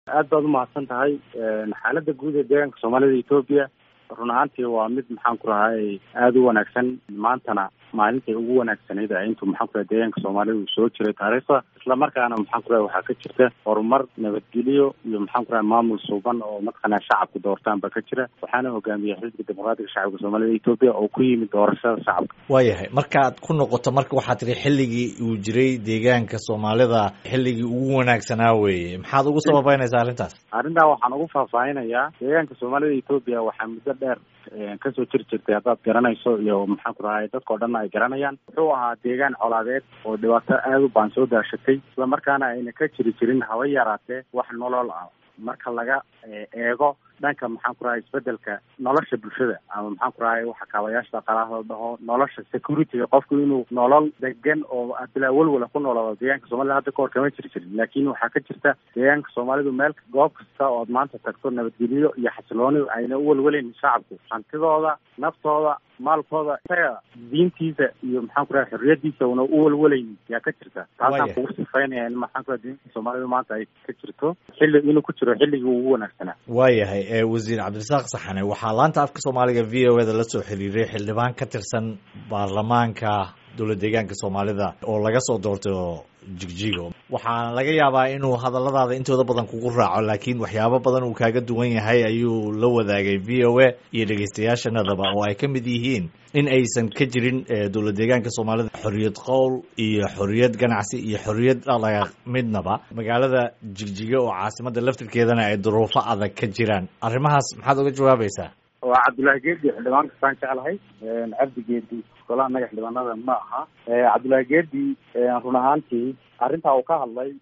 aad baad umahadsan tahay xaaladda guud ee deegaanka soomaalida etoobiya run ahaantii waa mid maxaan ku rahay aada u wanaagsan maantana maalintai ugu wanaagsanayd intuu maxaan ku rahay deegaanka soomaalida uu soo jiray taariikhda islamarkaana maxaan ku rahay waxaa ka jirta horumar nabadgelyo iyo maxaan ku rahay maamul suuban oo mataqaana shacabku doortaan ba ka jira waxaana hogaamiyay xisbiga dimuqraatiga shacabka soomaalida etoobiya oo ku yimid doorashada shacabka waayahay markaad ku noqoto marka waxaa tiri xilligii uu jiray deegaanka soomaalida xilligii ugu wanaagsanaa weeye maxaad ugu sababeynaysaa arrintaas arrintaa waxaan ugu faahfaahinayaa deegaanka soomaalida etoobiya waxaa muddo dheer kasoo jiri jirtay haddaad garanayso iyo maxaan ku rahay dadka o dhan ay garanayaan wuxuu ahaa deegaan colaadeed oo dhibaato aada u baan soo daashatay isla markaana ayna ka jiri jirin haba yaraatee wax nolol ah marka laga eego dhanka maxaan ku rahay isbedelka nolosha bulshada ama maxaan ku rahay waxa kaabayaasha dhaqaalaha la dhaho nolosha securityga qofku inuu nolol degan oo bilaa welwala ku noolaado deegaanka soomaalida hadda kahor kama jiri jirin laakin waxaa ka jirta deegaanka soomaalidu meel goob kasta ood maanta tagto nabadgelyo iyo xasilooni ayna u welweleyn shacabku hantidooda naftooda maalkooda isaga diintiisa iyo maxaan ku rahay xorriyadiisa una u welweleyn yaa ka jirta taasaan kugu sifaynaya in maxaan ku rahay deegaanka soomaalida maanta ay ka jirto xilli inuu ku jiro xilligii ugu wanaagsanaa waayahay wasiir cabdirasaaq saxane waxaa laanta afka soomaaliga v o eda la soo xiriiray xildhibaan ka tirsan baarlamaanka dowlad deegaanka soomaalida oo laga soo doortay oo jigjigo waxaana laga yaabaa inuu hadalladaada intooda badan kugu raaco laakiin waxyaabo badan uu kaaga duwan yahay ayuu la wadaagay v o a iyo dhegeystayaashanadaba oo ay ka mid yihiin in aysan ka jirin dowlad deegaanka soomaalida xorriyad qowl iyo xorriyad ganacsi iyo xorriyad dhaqdhaqaaq midnaba magaalada jigjiga oo caasimada laftirkeedana ay duruufo adag ka jiraan arrimahaas maxaad uga jawaabaysaa waa cabdullaahi geedi xildhibaan kastaan jeclahay cabdi geedi golaha naga xildhibaanada ma aha cabdullaahi geedi run ahaantii arrintaa uu ka hadlay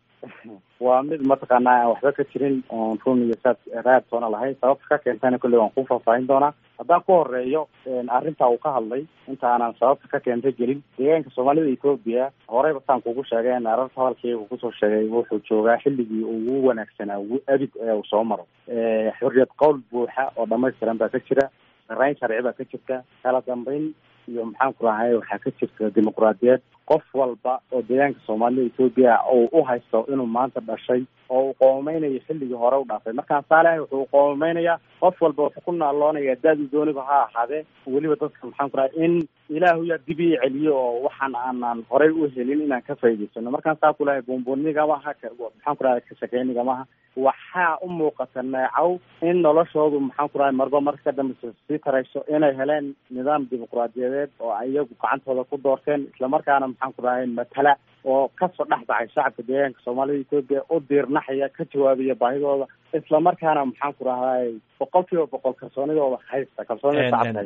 waa mid mataqaana aan waxba ka jirin oon run iyo saad raad soona lahayn sababta ka keentayna kolley waan ku faahfaahin doonaa haddaan ku horeeyo arrintaa uu ka hadlay inta aanan sababta ka keenta gelin deegaanka soomaalida etoobiya horeyba saan kugu sheegay ararta hadalkaygu kusoo sheegay wuxuu joogaa xilligii ugu wanaagsanaa ugu abid ee uu soo maro xorriyad qowl buuxa oo dhamaystiran baa ka jira sarayn sharci baa ka jirta kala dambeyn iyo maxaan ku rahay waxaa ka jirta dimuqraadiyad qof walba oo deegaanka soomaalida etoobiya uu u haysto inuu maanta dhashay oo uu qoomeynayo xilligii hore u dhaafay markaan saalehay wuxuu qoomeynayaa qof walba wuxuu ku naaloonaya daadu dooniba ha ahaadee weliba dadka maxaan ku rahay in ilaahu yaa dib ii celiyo oo waxaan aanan horey u helin inaan ka faa'idaysano markaan saa ku lahay buunbuunigamaha maxaan ku rahay kashakeynigamaha waxaa u muuqata neecow in noloshoodu maxaan ku rahay marba marka ka dambeysa sii tarayso inay heleen nidaam dimuqraadiyadeed oo iyagu gacantooda ku doorteen islamarkaana maxaan ku rahay matala oo kasoo dhex baxay shacabka deegaanka soomaalida etoobiya u diirnaxaya ka jawaabaya baahidooda islamarkaana maxaan ku rahay boqol kiiba boqol kalsoonidooda haysta kalsoonida shacabka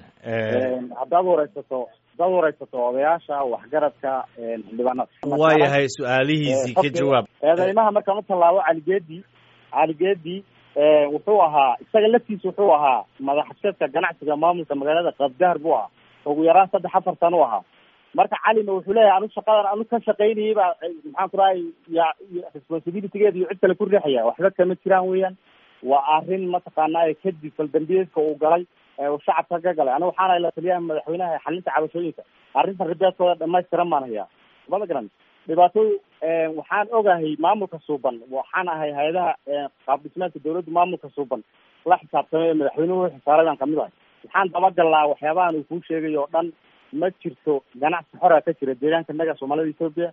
haysta haddaad wareysato haddaad wareysato odayaasha waxgaradka xildhibaanada waayahay su-aalihiisii ka jawaab eedeymaha markaan u tallaabo caligeedi caligeedi wuxuu ahaa isaga laftiisa wuxuu ahaa madaxashadka ganacsiga maamulka magaalada qabdahar buu ahaa ugu yaraan saddex afar sano u ahaa marka calina wuxuu leeyahay anu shaqadan anu ka shaqaynayay baa maxaan ku rahay ya responsibilitygeeda iyo cid kale ku riixaya waxba kama jiraan weeyaan waa arrin mataqaana kadib faldambiyeedka uu galay uu shacabka ka galay aniga waxaana la taliyaha madaxweynaha xalinta cabashooyinka arrintan ribeedkooda dhamaystiran baan hayaa mada garan dhibaato waxaan ogahay maamulka suuban waxaan ahay hay-adaha qaab dhismeedka dawladda maamulka suuban la xisaabtamay ee madaxweynuhu xisaaray baan kamid ahay waxaan dabagalnaa waxyaabahan uu kuu sheegay oo dhan ma jirto ganacsi xora ka jira deegaanka naga soomaalida etoobiya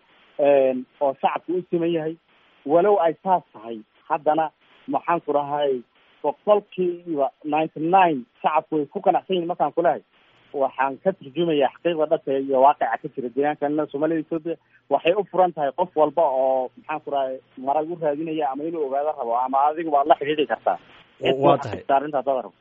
oo shacabku u siman yahay walow ay saas tahay haddana maxaan ku rahay boqolkiiba ninety nine shacabku way ku ganacsan yihin markaan kulehay waxaan ka turjumaya xaqiiqda dhabta iyo waaqica ka jira deegaanka soomaalida etoobiya waxay u furan tahay qof walba oo maxaan ku rahay marag u raadinaya ama inuu ogaado rabo ama adigu waad la xidhiidhi kartaa waa tahay arrinta haddaad rabto